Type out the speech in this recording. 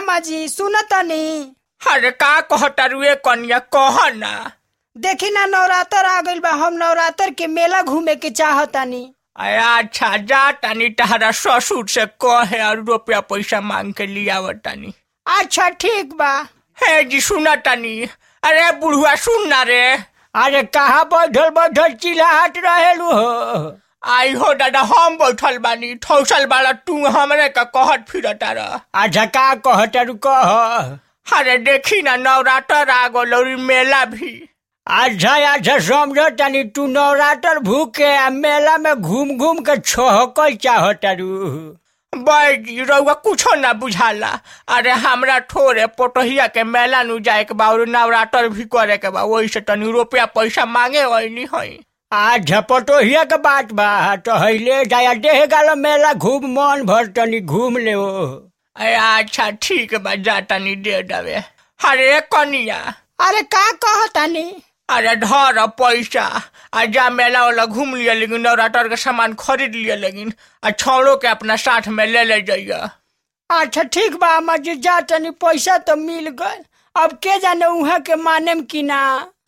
अम्मा जी सुनतनी अरे का कहता रुए कन्या कह ना देखी ना नवरात्र आ गइल बा हम नवरात्र के मेला घूमे के चाहतानी अरे अच्छा जा तानी तहरा ससुर से कहे और रुपया पैसा मांग के लिया तानी अच्छा ठीक बा हे जी सुना तानी अरे बुढ़ुआ सुन ना रे अरे कहाँ बैठल बैठल चिल्लाहट रहेलू हो आई हो दादा हम बैठल बानी ठौसल वाला तू हमरे का कहत फिरता रह अच्छा का कहतारू कह अरे देखी ना नवरात्र आ गल और मेला भी अच्छा अच्छा समझो तनी तू नवरात्र भूखे आ मेला में घूम घूम के छहकल चाहतारू बैजी रउआ कुछो ना बुझाला अरे हमरा थोड़े पोटहिया के मेला नु जाए के बा और नवरात्र भी करे के बा वही से तनी रुपया पैसा मांगे वही हई अच्छा पटोहिया के बात बा तो हईले जाया देह गालो मेला घूम मन भर तनी घूम ले अरे अच्छा ठीक बा जा तनी दे देवे अरे कनिया अरे का कहतानी अरे धर पैसा आ जा मेला वाला घूम लिया लेकिन नवरात्र के सामान खरीद लिया लेकिन आ छोड़ो के अपना साथ में ले ले जाइए अच्छा ठीक बा अम्मा जी जा तनी पैसा तो मिल गए अब के जाने उहाँ के मानेम कि ना